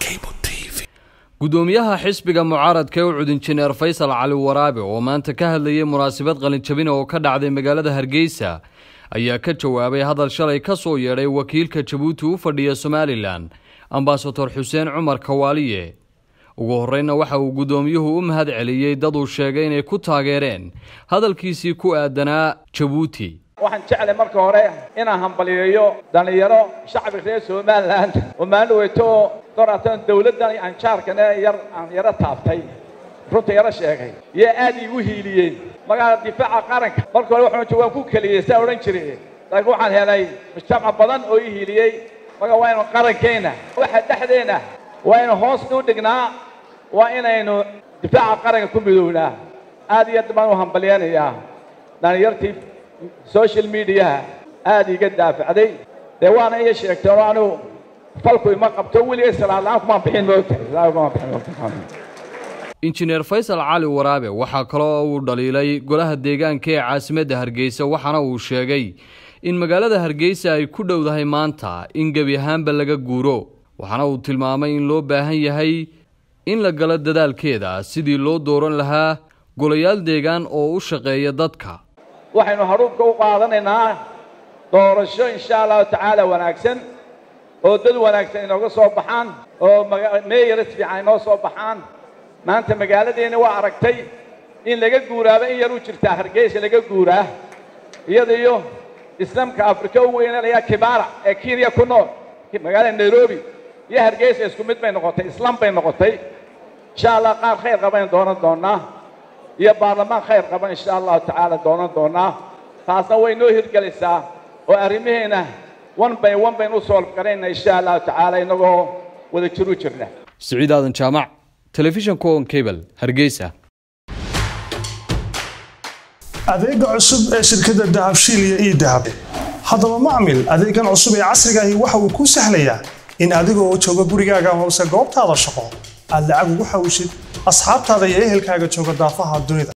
gudoomiyaha xisbiga mucaaradka ee u cud injineer faysal cali waraabe oo maanta ka hadlayay munaasabad qalinjabina oo ka dhacday magaalada hargeysa ayaa ka jawaabay hadal shalay ka soo yeedhay wakiilka jabuuti u fadhiya somalilan ambasador xuseen cumar kawaaliye ugu horreyna waxa uu gudoomiyuhu u mahad celiyey dad uu sheegay inay ku taageereen hadalkiisii ku aadanaa jabuuti waxaan jeclay marka hore inaan hambaliyeeyo dhallinyaro shacbi reer somalilan oo maalin weyto oo dooratan dawladdan anjaarkane yar aan yaro taabtay runta yaro sheegay yaa aad iigu hiiliyeen magaala difaaca qaranka marka hore waxaan waan ku keliyey saa odhan jiray laakiin waxaan helay mujtamac badan oo ii hiiliyey marka waa inu qarankeenna waxa dhexdeenna waa inu hoos u dhignaa waa inaynu difaaca qaranka ku midownaa aad iyo aad baan u hambaliyanayaa dhallinyartii social mediaha aad iiga daafacday dee waana iya sheegtay oo anigu falku ima qabto weligay salaadla-aan kumaan bixin moogtahay injineer faysal cali waraabe waxaa kaloo uu dhaliilay golaha deegaanka ee caasimadda hargeysa waxaana uu sheegay in magaalada hargeysa ay ku dhowdahay maanta in gebi ahaanba laga guuro waxaana uu tilmaamay in loo baahan yahay in la galo dadaalkeeda sidii loo dooran lahaa golayaal deegaan oo u shaqeeya dadka waxaynu haruubka u qaadanaynaa doorasho insha allahu tacaala wanaagsan oo dad wanaagsan inooga soo baxaan oo meeyaras fiican inoo soo baxaan maanta magaaladeenna waa aragtay in laga guuraaba in yar u jirtaa hargeysa laga guuraa iyada iyo islaamka afrika u weynanayaa kibaara ee kenya ku nool magaalada nairobi iyo hargeysa isku mid bay noqotay islaam bay noqotay insha allah qaar khayr qabaynu doonan doonnaa iyo baarlamaan khayr qaban insha allahu tacaala doonan doonnaa taasna way noo hirgelaysaa oo arrimaheena one by one baynu u soolf garayna insha allahu tacaala innagoo wada jiru jirna siciid aadan jaamac telefishanka on cable hargeysa adeega cusub ee shirkadda dahabshiil iyo ii dahab haddaba macmil adeegan cusub ee casrigaahi waxa uu kuu sahlayaa in adigoo jooga gurigaaga hoose goobtaada shaqo aad lacag ugu xawshid asxaabtaada iyo ehelkaaga jooga daafaha dunida